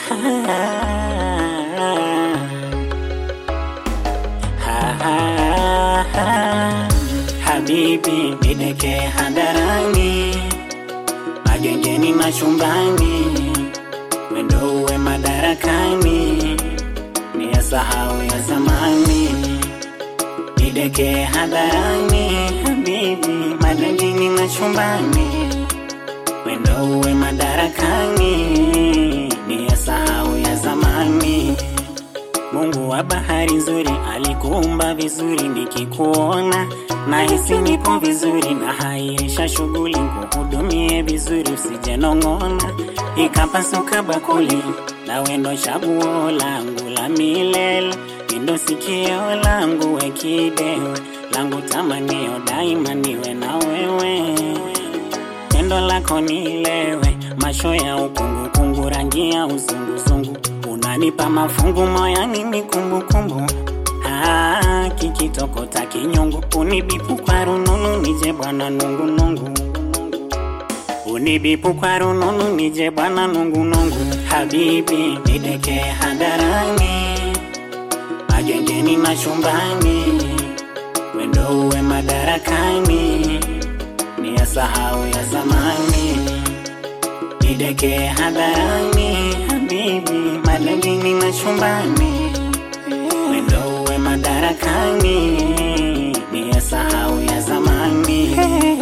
Habibi nideke hadharani, magengeni na chumbani, wendo uwe madarakani, ni ya sahau ya zamani. Nideke hadharani, habibi, magengeni na chumbani, wendo uwe madarakani, ni ya sahau ya zamani. Mungu wa bahari nzuri alikuumba vizuri, nikikuona nahisi nipo vizuri, na hairisha shughuli kuhudumie vizuri, usijenong'ona ikapasuka bakuli, na wendo chaguo langu la milele, ndo sikio langu wekidewe langu tamanio daima niwe na wewe Tendo lako nilewe, macho ya ukungu kungu, rangi ya uzunguzungu, unanipa mafungu moyani ni kumbukumbu. Ah, kikitokota kinyungu, unibipu kwa rununu nije bwana nungu nungu, unibipu kwa rununu nije bwana nungu nungu. Habibi nideke hadharani, magengeni na chumbani, wendo uwe madarakani ni ya sahau ya zamani, nideke hadharani, habibi, madadini na chumbani, wendo uwe madarakani, ni ya sahau ya zamani.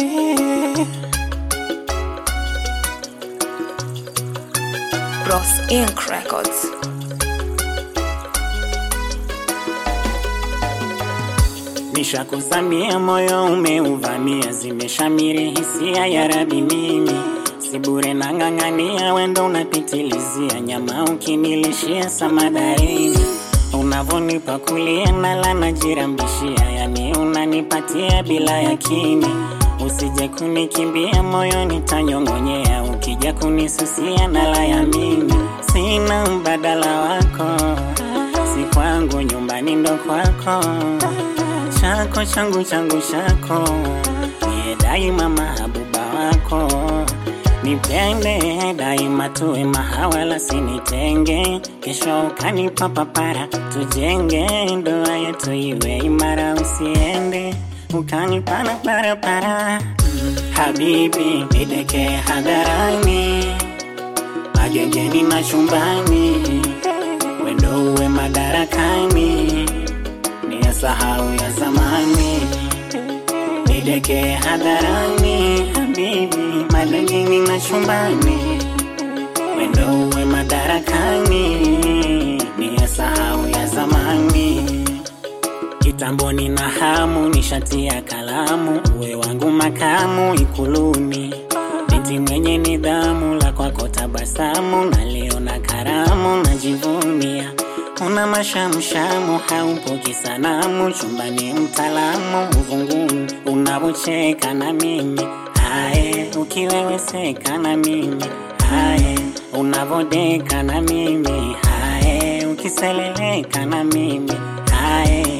Bros Inc. Records. Nishakuzamia moyo umeuvamia, zimeshamiri hisia ya rabi, mimi si bure nang'ang'ania, wendo unapitilizia, nyama ukinilishia samadaini, unavonipa kulia nala najirambishia, yani unanipatia bila yakini, usije kunikimbia moyo nitanyong'onyea, ukija kunisusia nala yamini, sina mbadala wako, si kwangu nyumbani ndo kwako chako changu changu chako, niye daima mahabuba wako, nipende daima, tuwe mahawala, sinitenge, kesho ukanipa papara, tujenge ndoa yetu iwe imara, usiende ukanipana barabara. Habibi nideke hadharani, magengeni na chumbani, wendo uwe madarakani ni ya sahau ya zamani, nideke hadharani, habibi, madangini na chumbani, wendo uwe madarakani, ni ya sahau ya zamani. Kitamboni na hamu nishatia kalamu, uwe wangu makamu ikuluni, binti mwenye nidhamu, la kwako tabasamu, na leo na karamu najivunia una mashamshamu, haupoki sanamu, chumbani mtaalamu, uvunguni unavocheka na mimi hae, ukiweweseka na mimi hae, unavodeka na mimi hae, ukiseleleka na mimi hae